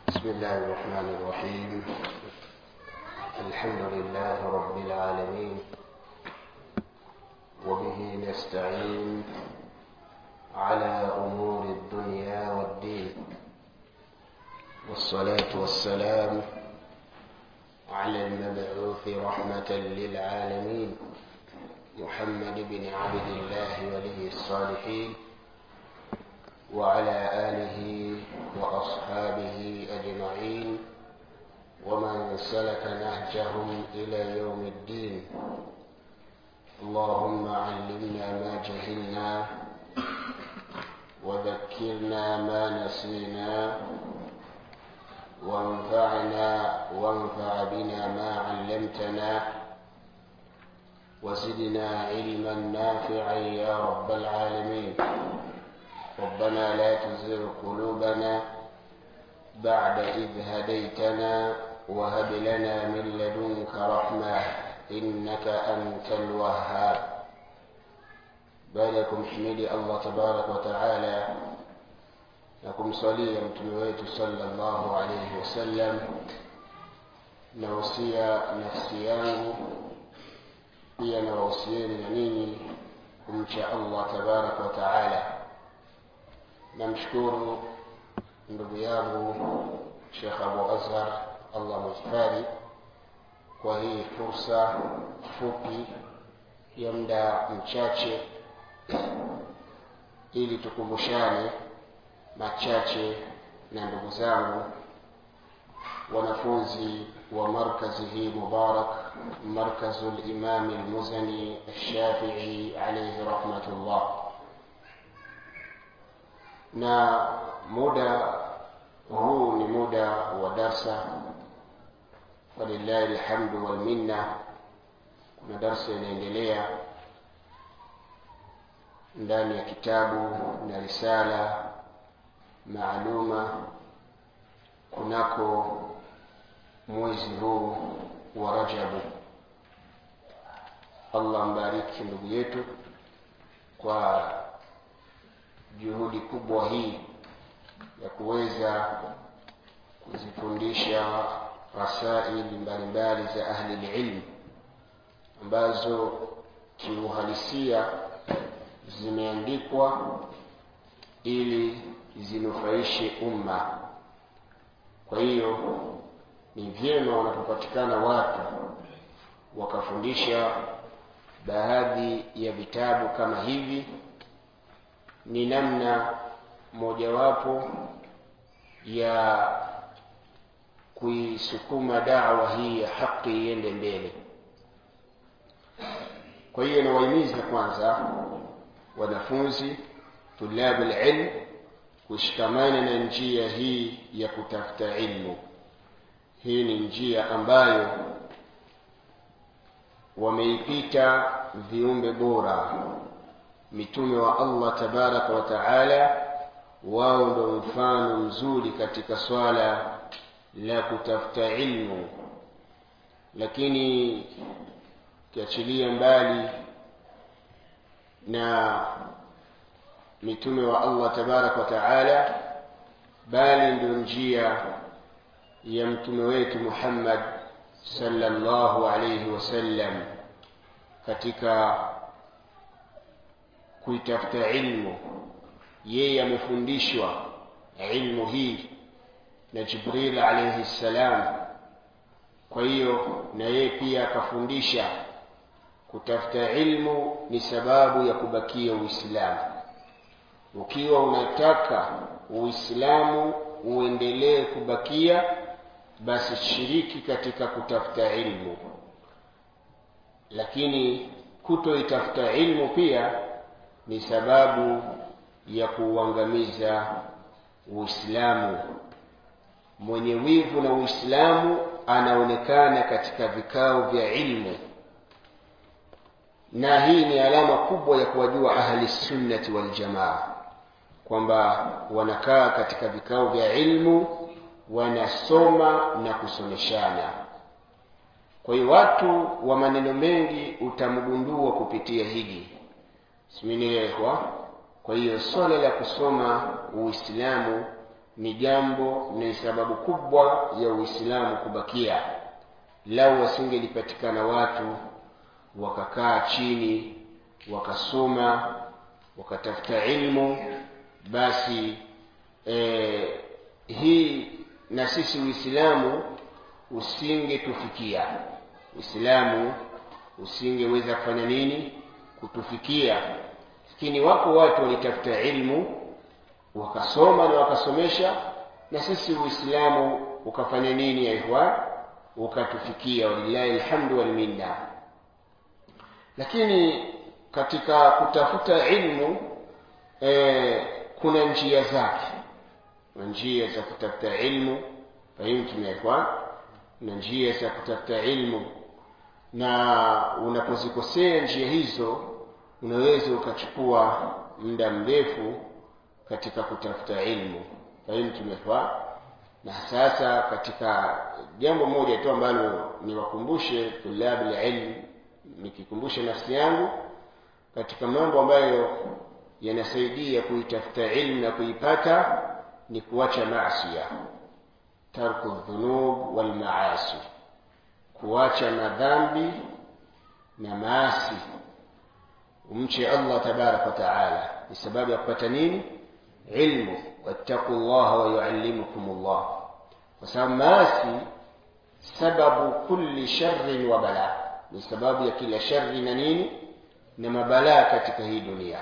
بسم الله الرحمن الرحيم الحمد لله رب العالمين وبه نستعين على امور الدنيا والدين والصلاه والسلام على المبعوث رحمه للعالمين محمد بن عبد الله ولي الصالحين وعلى آله وأصحابه أجمعين ومن سلك نهجهم إلى يوم الدين اللهم علمنا ما جهلنا وذكرنا ما نسينا وانفعنا وانفع بنا ما علمتنا وزدنا علما نافعا يا رب العالمين ربنا لا تزغ قلوبنا بعد إذ هديتنا وهب لنا من لدنك رحمة إنك أنت الوهاب بعدكم حميدي الله تبارك وتعالى لكم صليا متمويت صلى الله عليه وسلم nausia nafsi yangu pia nawausieni na ninyi kumcha allah tabaraka wa taala namshukuru ndugu yangu shekh abu azhar allah muhifadhi kwa hii fursa fupi ya muda mchache ili tukumbushane machache na ndugu zangu wanafunzi wa markazi hii mubarak markazu limami lmuzani alshafii alaihi rahmatullah na muda huu ni muda wa darsa walillahi lhamdu walminna kuna darsa inaendelea ndani ya kitabu na risala maaluma kunako mwezi huu wa rajabu allah mbariki ndugu yetu kwa juhudi kubwa hii ya kuweza kuzifundisha rasaili mbalimbali za ahli lilmi ambazo kiuhalisia zimeandikwa ili zinufaishe umma kwa hiyo ni vyema wanapopatikana watu wakafundisha baadhi ya vitabu kama hivi ni namna mojawapo ya kuisukuma dawa hii ya haki iende mbele kwa hiyo nawahimiza kwanza wanafunzi tulabu lilm kushikamana na njia hii ya kutafuta ilmu hii ni njia ambayo wameipita viumbe bora mitume wa allah tabaraka wa taala wao ndo mfano mzuri katika swala la kutafuta ilmu lakini ukiachilia mbali na mitume wa allah tabaraka wa taala bali ndo njia ya mtume wetu muhammad sallallahu alaihi wasallam katika kuitafuta ilmu yeye amefundishwa ilmu hii na jibril alaihi ssalam kwa hiyo na yeye pia akafundisha kutafuta ilmu ni sababu ya kubakia uislamu ukiwa unataka uislamu uendelee kubakia basi shiriki katika kutafuta ilmu lakini kutoitafuta ilmu pia ni sababu ya kuuangamiza uislamu mwenye wivu na uislamu anaonekana katika vikao vya ilmu na hii ni alama kubwa ya kuwajua ahli sunnati waljamaa kwamba wanakaa katika vikao vya ilmu wanasoma na kusomeshana kwa hiyo watu wa maneno mengi utamgundua kupitia hili siminielewa kwa hiyo swala la kusoma uislamu ni jambo ni sababu kubwa ya uislamu kubakia lau wasingelipatikana watu wakakaa chini wakasoma wakatafuta ilmu basi eh, hii na sisi uislamu usingetufikia uislamu usingeweza kufanya nini kutufikia lakini wako watu walitafuta ilmu wakasoma na wakasomesha na sisi uislamu ukafanya nini ya ihwan ukatufikia walillahi alhamdu walminna lakini katika kutafuta ilmu eh, kuna njia zake na njia za kutafuta ilmu fahimtum ya ikhwan na njia za kutafuta ilmu na unapozikosea njia hizo unaweza ukachukua muda mrefu katika kutafuta ilmu fahimtum ya ikhwan na sasa katika jambo moja tu ambalo niwakumbushe tulabu ilmu nikikumbusha nafsi yangu katika mambo ambayo yanasaidia kuitafuta ilmu na kuipata ni kuacha maasia tarku dhunub wal maasi kuacha madhambi na maasi umche Allah tabarak wa taala ni sababu ya kupata nini ilmu wattaqu Allah wa yuallimukum Allah kwa sababu maasi sababu kulli sharrin wa balaa ni sababu ya kila shari na nini na mabalaa katika hii dunia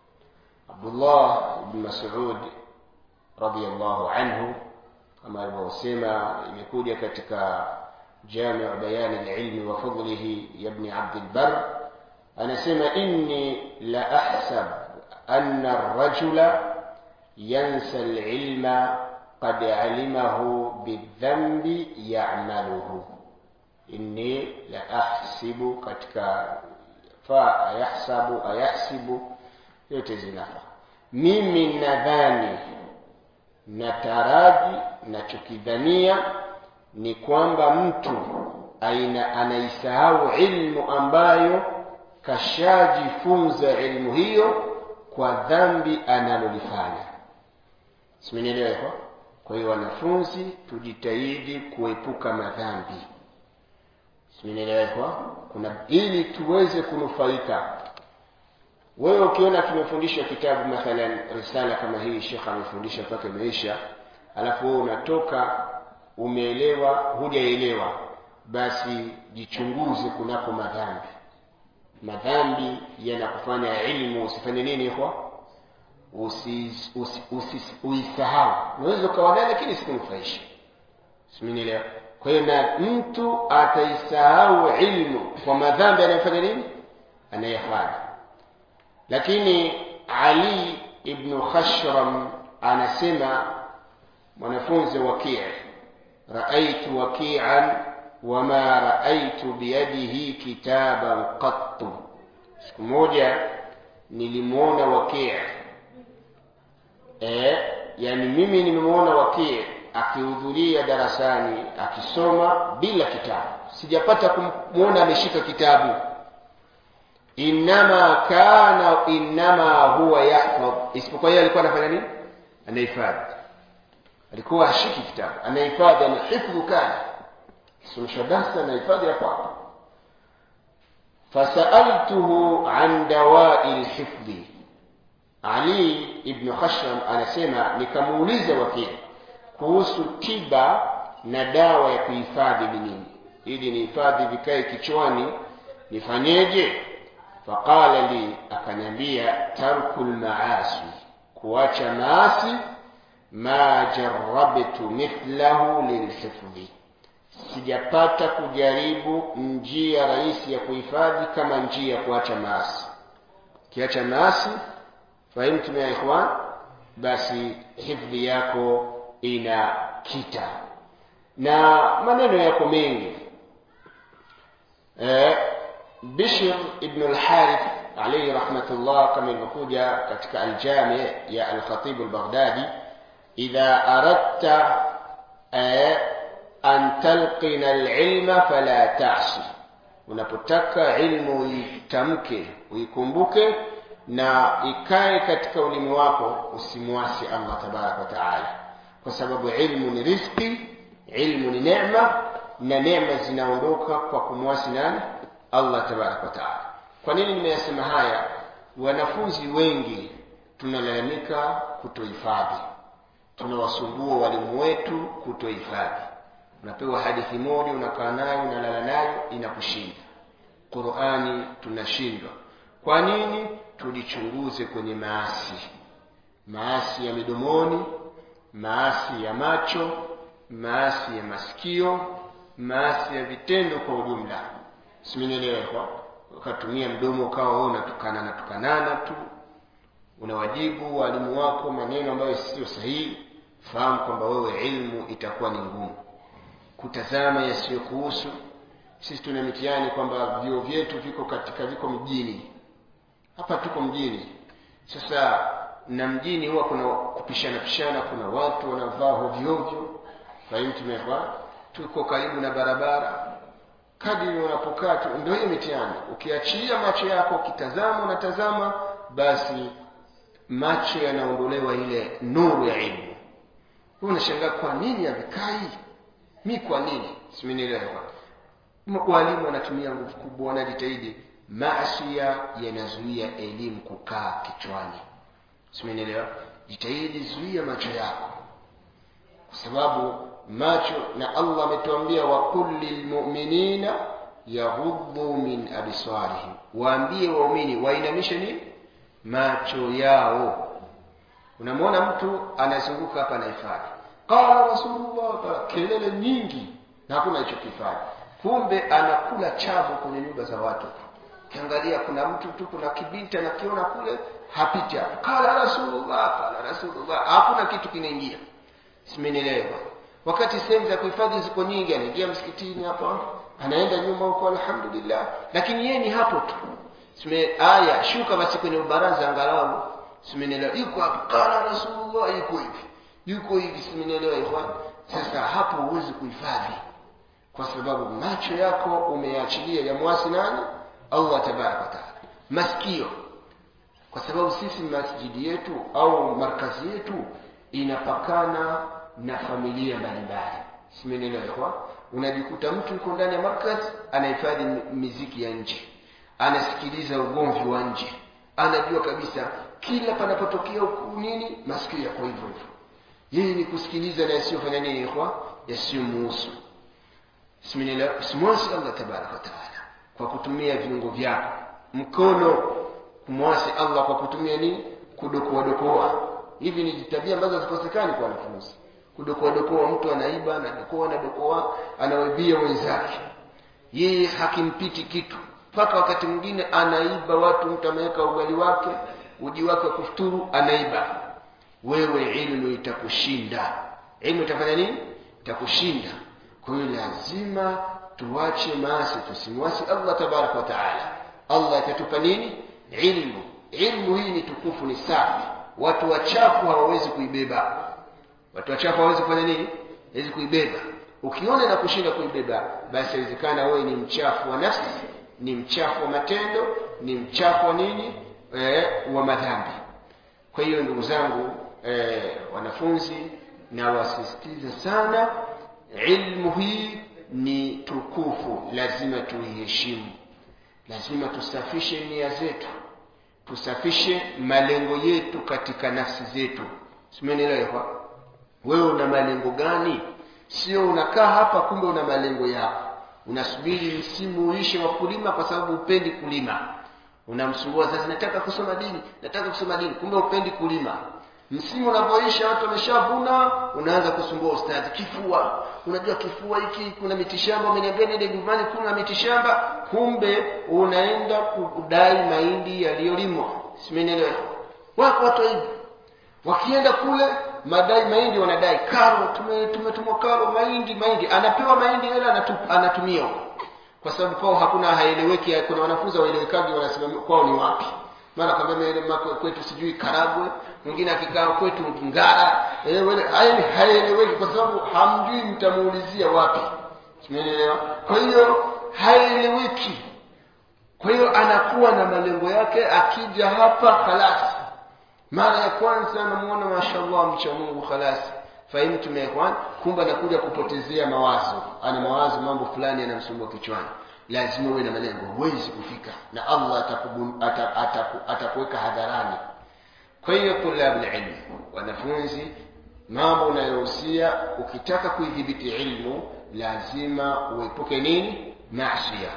Abdullah ibn Mas'ud radiyallahu anhu kama alivyosema imekuja katika جامع بيان العلم وفضله يا ابن عبد البر أنا سمع إني لأحسب أن الرجل ينسى العلم قد علمه بالذنب يعمله inni la ahsibu katika fa ayahsabu ayahsibu yote zinafa mimi nadhani nataraji nachokidhania ni kwamba mtu aina anaisahau ilmu ambayo kashajifunza ilmu hiyo kwa dhambi analolifanya simenielewa hivyo kwa hiyo wanafunzi tujitahidi kuepuka madhambi simenielewa kuna ili tuweze kunufaika wewe ukiona tumefundisha kitabu mathalan risala kama hii shekh amefundisha mpaka imeisha alafu wewe unatoka umeelewa hujaelewa basi jichunguze kunako madhambi madhambi yanakufanya ilmu usifanye nini kwa uisahau usi, usi, usi, unaweza ukawa naye lakini sikunufaisha simenielewa kwa hiyo na mtu ataisahau ilmu kwa madhambi anayofanya nini anayefanya lakini ali ibnu khashram anasema mwanafunzi wakii raaitu wakian wama raaitu biyadihi kitaban qattu siku moja nilimwona wakii e, yani mimi nimemwona wakii akihudhuria darasani akisoma bila kitabu sijapata kumwona ameshika kitabu innama kana innama huwa yahfadh isipokuwa yeye alikuwa anafanya nini anahifadhi alikuwa ashiki kitabu anahifadhi anahifdhu kana kisomesha darsa anahifadhi ya kwako fasaltuhu an dawai lhifdhi ali ibnu khashram anasema nikamuuliza wakili kuhusu tiba na dawa ya kuhifadhi ni nini ili nihifadhi vikae kichwani nifanyeje faqala li akaniambia tarku lmaasi kuacha maasi ma jarabtu mithlahu lilhifdhi sijapata kujaribu njia rahisi ya kuhifadhi kama njia ya kuacha maasi kiacha maasi fahimtum ya ikhwan basi hifdhi yako ina kita na maneno yako mengi eh, bishr ibn al-harith alayhi rahmatullah kama ilivyokuja katika aljami ya al-khatib al-baghdadi idha aradta eh, an talqina al-ilma fala ta'si unapotaka ilmu uitamke uikumbuke na ikae katika ulimi wako usimwasi Allah tabaraka wa taala kwa sababu ilmu ni riziki ilmu ni neema na neema zinaondoka kwa kumwasi nani allah tabaraka wataala kwa nini nimeyasema haya wanafunzi wengi tunalalamika kutohifadhi tunawasumbua walimu wetu kutohifadhi unapewa hadithi moja unakaa nayo unalala nayo inakushinda qurani tunashindwa kwa nini tujichunguze kwenye maasi maasi ya midomoni maasi ya macho maasi ya masikio maasi ya vitendo kwa ujumla simenielewa ukatumia mdomo ukawa wewe unatukana na tukanana tu unawajibu walimu wako maneno ambayo sio sahihi fahamu kwamba wewe ilmu itakuwa ni ngumu kutazama yasiyokuhusu sisi tuna mitihani kwamba vyuo vyetu viko katika viko mjini hapa tuko mjini sasa na mjini huwa kuna kupishana pishana kuna watu wanavaa hovyohovyo kwa hiyo tumevaa tuko karibu na barabara kadiri unapokaa tu ndio hiyo mitihani ukiachia macho yako ukitazama unatazama basi macho yanaondolewa ile nuru ya ilmu huwa unashangaa kwa nini havikai mi kwa nini simenielewa walimu wanatumia nguvu kubwa wanajitahidi maasia yanazuia elimu kukaa kichwani simenielewa jitahidi zuia macho yako kwa sababu macho na allah ametuambia waqul lilmuminina yaghudhu min absarihim waambie waumini wainamishe nini macho yao unamwona mtu anazunguka hapa anahifadhi qala rasulullah kelele nyingi na hakuna alichokifanya kumbe anakula chabu kwenye nyumba za watu kiangalia kuna mtu tu kuna kibinti anakiona kule hapiti hapo kala rasulullah kala rasulullah hakuna kitu kinaingia simenielewa wakati sehemu za kuhifadhi ziko nyingi anaingia msikitini hapa anaenda nyuma huko alhamdulillah lakini yeye ni hapo tu sime aya shuka basi kwenye baraza angalau simenielewa yuko hapo kala rasulullah yuko hivi yuko hivi simenielewa ikhwan sasa hapo huwezi kuhifadhi kwa sababu macho yako umeachilia ya mwasi nani allah tabaraka wataala masikio kwa sababu sisi masjidi yetu au markazi yetu inapakana na familia mbalimbali simenelewa unajikuta mtu yuko ndani ya markazi anahifadhi miziki ya nje anasikiliza ugomvi wa nje anajua kabisa kila panapotokea nini masikio yako hivyo hivyo yeye ni kusikiliza na yasiyofanya nini kwa yasiyomuhusu simwasi allah tabaraka wataala kwa kutumia viungo vyako mkono kumwasi allah kwa kutumia nini kudokoadokoa hivi ni tabia ambazo hazikosekani kwa wanafunzi kudokoadokoa mtu anaiba anadokoa anadokoa anawaibia wenzake yeye hakimpiti kitu mpaka wakati mwingine anaiba watu mtu ameweka ugali wake uji wake wa kufuturu anaiba wewe ilmu itakushinda ilmu itafanya nini itakushinda kwa hiyo lazima tuache maasi tusimwasi allah tabaraka wataala allah itatupa nini ilmu ilmu hii ni tukufu ni safi watu wachafu hawawezi kuibeba watu wachafu hawawezi kufanya nini hawezi kuibeba ukiona na kushinda kuibeba basi inawezekana wewe ni mchafu wa nafsi ni mchafu wa matendo ni mchafu wa nini e, wa madhambi kwa hiyo ndugu zangu e, wanafunzi na wasisitiza sana ilmu hii ni tukufu lazima tuiheshimu lazima tusafishe nia zetu tusafishe malengo yetu katika nafsi zetu simenielewa wewe una malengo gani sio unakaa hapa kumbe una malengo yako unasubiri msimu uishe wa kulima kwa sababu upendi kulima unamsumbua sasa nataka kusoma dini nataka kusoma dini kumbe upendi kulima msimu unapoisha watu wameshavuna unaanza kusumbua ustadhi kifua unajua kifua hiki kuna mitishamba umeniambia nende nyumbani kuna mitishamba kumbe unaenda kudai mahindi yaliyolimwa simenielewa wako watu hivi wakienda kule madai mahindi wanadai karo tumetumwa tume karo mahindi mahindi anapewa mahindi hela anatumia huko kwa sababu kwao hakuna haeleweki kuna wanafunzi waelewekaji wanasema kwao ni wapi mara kwambia kwetu sijui karagwe mwingine akikaa kwetu ngara haeleweki kwa sababu hamjui mtamuulizia wapi umeelewa kwa hiyo haeleweki kwa hiyo anakuwa na malengo yake akija hapa khalasi mara ya kwanza anamuona mashallah mcha mungu khalasi fahimtum ya ikhwan kumbe anakuja kupotezea mawazo ana mawazo mambo fulani yanamsumbua kichwani lazima uwe na malengo huwezi kufika na allah atakubu- ata- ataku- atakuweka hadharani kwa hiyo tulabu ilmi wanafunzi mambo unayohusia ukitaka kuidhibiti ilmu lazima uepuke nini masia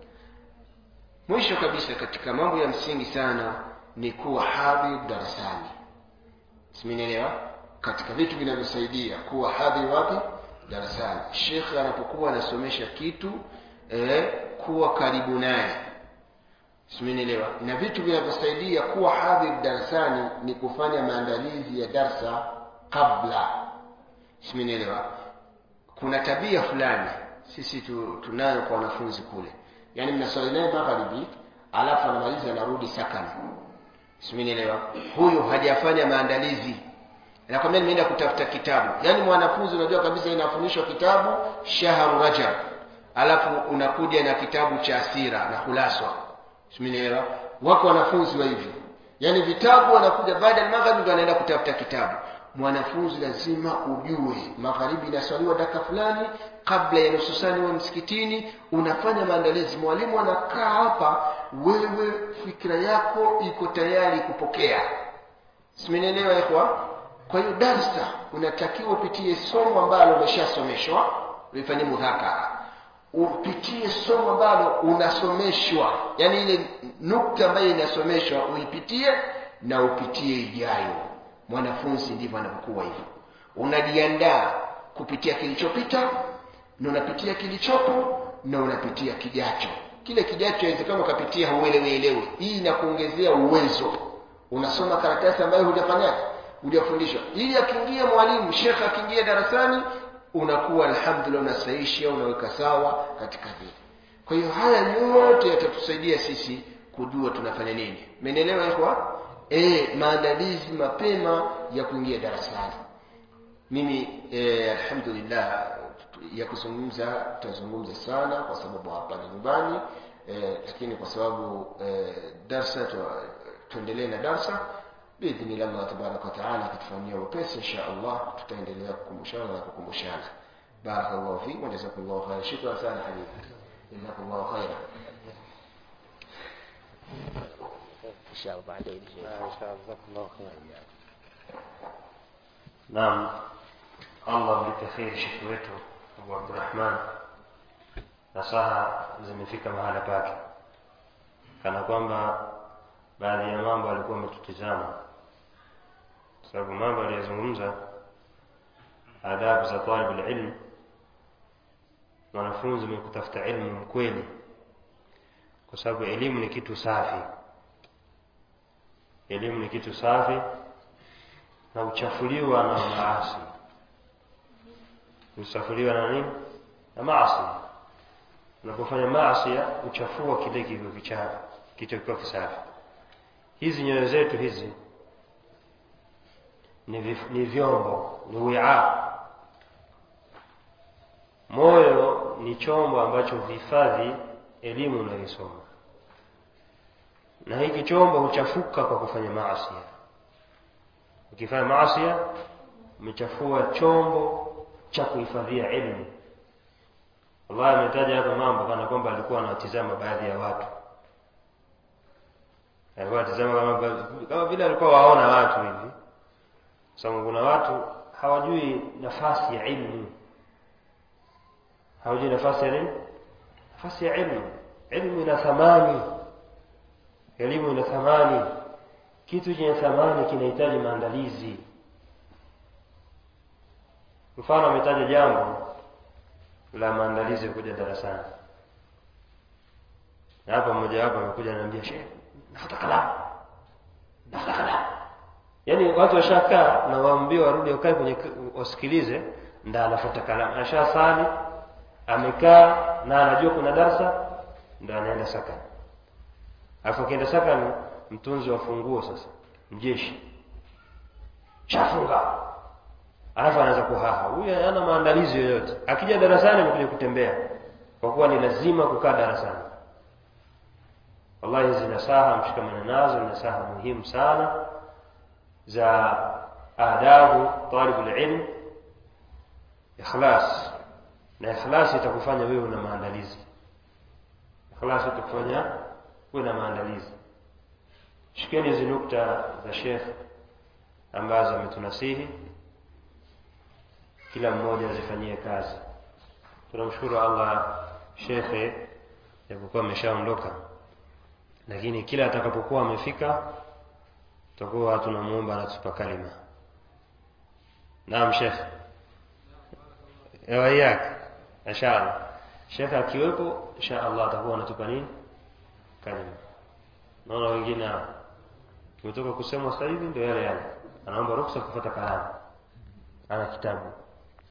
mwisho kabisa katika mambo ya msingi sana ni kuwa hadhir darasani simenielewa katika vitu vinavyosaidia kuwa hadhir wapi darasani shekhe anapokuwa anasomesha kitu eh, kuwa karibu naye simenielewa na vitu vinavyosaidia kuwa hadhir darasani ni kufanya maandalizi ya darsa kabla simenielewa kuna tabia fulani sisi tu, tunayo kwa wanafunzi kule yaani mnaswali naye magharibi alafu anamaliza anarudi sakani simenielewa huyu hajafanya maandalizi nakwambia nimeenda kutafuta kitabu yaani mwanafunzi unajua kabisa inafundishwa kitabu shahru rajab alafu unakuja na kitabu cha asira na hulaswa simenielewa wako wanafunzi wa hivyo yaani vitabu wanakuja baada ya magharibi ndo anaenda kutafuta kitabu mwanafunzi lazima ujue magharibi inaswaliwa daka fulani kabla ya nusu saa wa msikitini unafanya maandalizi mwalimu anakaa hapa wewe fikira yako iko tayari kupokea simenielewa ikhwa kwa hiyo darsa unatakiwa upitie somo ambalo umeshasomeshwa ulifanyia mudhakara upitie somo ambalo unasomeshwa yaani ile nukta ambayo inasomeshwa uipitie na upitie ijayo mwanafunzi ndivyo anapokuwa hivyo unajiandaa kupitia kilichopita na unapitia kilichopo na unapitia kijacho kile kijacho inawezekana ukapitia hauelewielewi hii inakuongezea uwezo unasoma karatasi ambayo hujafanyaje hujafundishwa ili akiingia mwalimu shekhe akiingia darasani unakuwa alhamdulillah unasaisha unaweka sawa katika vile kwa hiyo haya yote yatatusaidia sisi kujua tunafanya nini menelewa ikhwa e, maandalizi mapema ya kuingia darasani mimi e, alhamdulillah ya kuzungumza tutazungumza sana kwa sababu hapa ni nyumbani e, lakini kwa sababu e, darsa tu, tuendelee na darsa biidhnillah allah tabaraka wataala akitufanyia upesi insha allah tutaendelea kukumbushana na kukumbushana barakallahu fik wa jazakumllahu khaira shukran sana habibi jazakumllahu khaira inshallah baadaye naam allah mlipe kheri shekhi wetu abu abdurahman nasaha zimefika mahala pake kana kwamba baadhi ya mambo alikuwa ametutizama sababu mambo aliyozungumza adabu za talib lilm mwanafunzi mwenye kutafuta ilmu mkweli kwa sababu elimu ni kitu safi elimu ni kitu safi na uchafuliwa na maasi uchafuliwa na nini na maasi unapofanya maasi uchafua kile kilivyo kichafu kilichokuwa kisafi hizi nyoyo zetu hizi ni, vif, ni vyombo ni wiaa moyo ni chombo ambacho huhifadhi elimu unayoisoma na hiki chombo huchafuka kwa kufanya maasia ukifanya maasia umechafua chombo cha kuhifadhia ilmu allah ametaja hapa mambo kana kwamba alikuwa anawatizama baadhi ya watu alikuwa anatizama kama, kama vile alikuwa waona watu hivi sababu kuna watu hawajui nafasi ya ilmu hawajui nafasi ya nini nafasi ya ilmu ilmu ina thamani elimu ina thamani kitu chenye thamani kinahitaji maandalizi mfano ametaja jambo la maandalizi ya kuja darasani na hapa mmoja wapo amekuja ananiambia shehe nafuta kalamu nafuta kalamu yaani watu washakaa na waambiwa warudi wakae kwenye wasikilize nda anafuta kalamu ashasali amekaa na anajua kuna darsa ndo anaenda sakani alafu akienda sakani mtunzi wa funguo sasa mjeshi shafunga alafu anaanza kuhaha huyu hana maandalizi yoyote akija darasani amekuja kutembea kwa kuwa ni lazima kukaa darasani wallahi hizi nasaha mshikamana nazo ni nasaha muhimu sana za adabu talibu lilm ikhlas na ikhlas itakufanya wewe una maandalizi ikhlas itakufanya uwe na maandalizi shikeni hizi nukta za Sheikh ambazo ametunasihi kila mmoja azifanyie kazi tunamshukuru Allah shekhe japokuwa ameshaondoka lakini kila atakapokuwa amefika tutakuwa tunamuomba anatupa kalima naam shekhe waiyaka inshallah shekhe akiwepo inshallah atakuwa anatupa nini kalima naona wengine umetoka kusema sasa hivi ndio yale yale anaomba ruksa kufuata kalamu ana kitabu